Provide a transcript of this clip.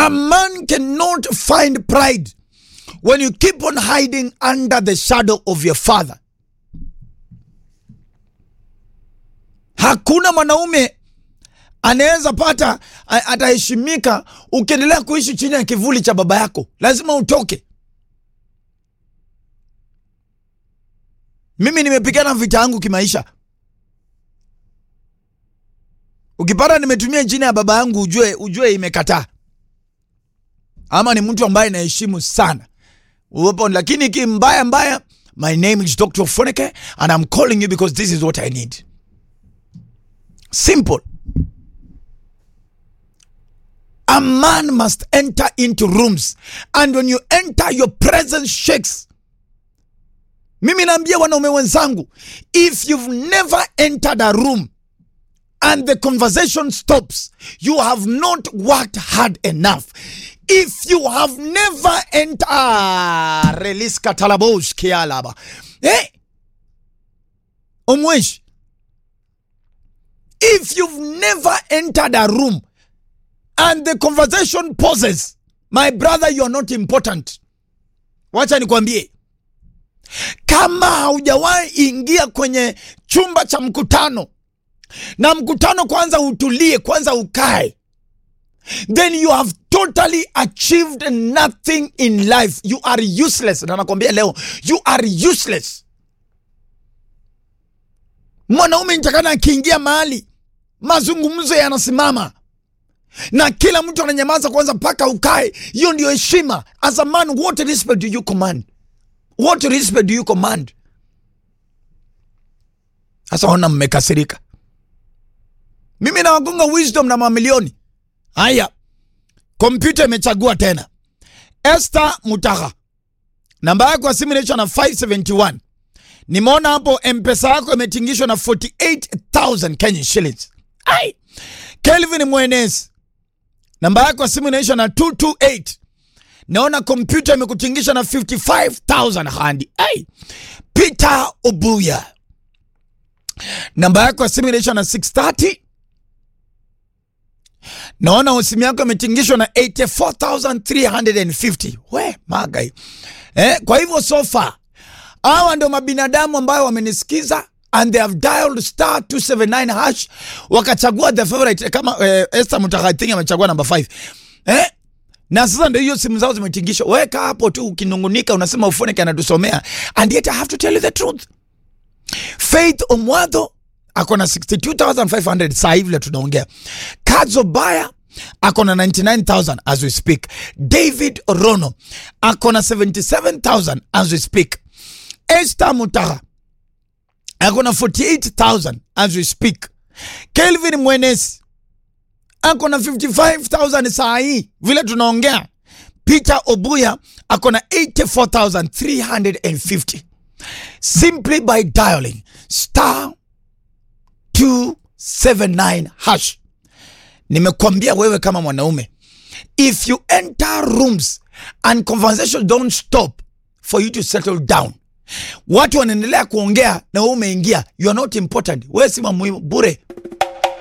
A man cannot find pride when you keep on hiding under the shadow of your father. Hakuna mwanaume anaweza pata a- ataheshimika ukiendelea kuishi chini ya kivuli cha baba yako. Lazima utoke. Mimi nimepigana vita yangu kimaisha. Ukipata nimetumia jina ya baba yangu, ujue ujue imekataa, ama ni mtu ambaye naheshimu sana uwepo, lakini kimbaya mbaya, my name is Dr. Foneke and I'm calling you because this is what I need. Simple. A man must enter into rooms and when you enter your presence shakes. Mimi naambia wanaume wenzangu, if you've never entered a room and the conversation stops, you have not worked hard enough. If you have never entered, ah, release katalabos kialaba. Eh? Omwesh. If you've never entered a room and the conversation pauses, my brother, you are not important. Wacha nikwambie, kama haujawahi ingia kwenye chumba cha mkutano na mkutano kwanza utulie, kwanza ukae, then you have totally achieved nothing in life. You are useless. Na nakwambia leo, you are useless. Mwanaume nitakana akiingia mahali mazungumzo yanasimama na kila mtu ananyamaza kwanza mpaka ukae. Hiyo ndio heshima. As a man, what respect do you command? What respect do you command? Sasa ona, mmekasirika. Mimi nawagonga wisdom na mamilioni. Haya, kompyuta imechagua tena. Esther Mutaha, namba yako ya simu inaisha na 571. Nimeona hapo mpesa yako imetingishwa na 48000 Kenyan shillings. Ai, Kelvin Mwenezi, namba yako ya simu inaisha na 228. Naona kompyuta imekutingisha na 55000 handi. Ai, Peter Obuya, namba yako ya simu inaisha na 630 naona simu yako imetingishwa na 84350 we magai eh, kwa hivyo so far hawa ndio mabinadamu ambayo wamenisikiza and they have dialed star 279 hash wakachagua the favorite kama eh, Esther Mutakathing amechagua namba 5 eh? na sasa ndio hiyo simu zao zimetingishwa. Weka hapo tu ukinungunika, unasema Ufoneke anatusomea, and yet I have to tell you the truth. Faith Omwadho ako na 62500 saa hivi vile tunaongea. Kadzo Baya ako na 99000 as we speak. David Rono ako na 77000 as we speak. Esther Mutaha ako na 48000 as we speak. Kelvin Mwenesi ako na 55000 saa hii vile tunaongea. Peter Obuya ako na 84350 simply by dialing star 279 hash. Nimekwambia wewe kama mwanaume, if you enter rooms and conversations don't stop for you to settle down, watu wanaendelea kuongea na wewe umeingia, you are not important. Wewe si muhimu bure.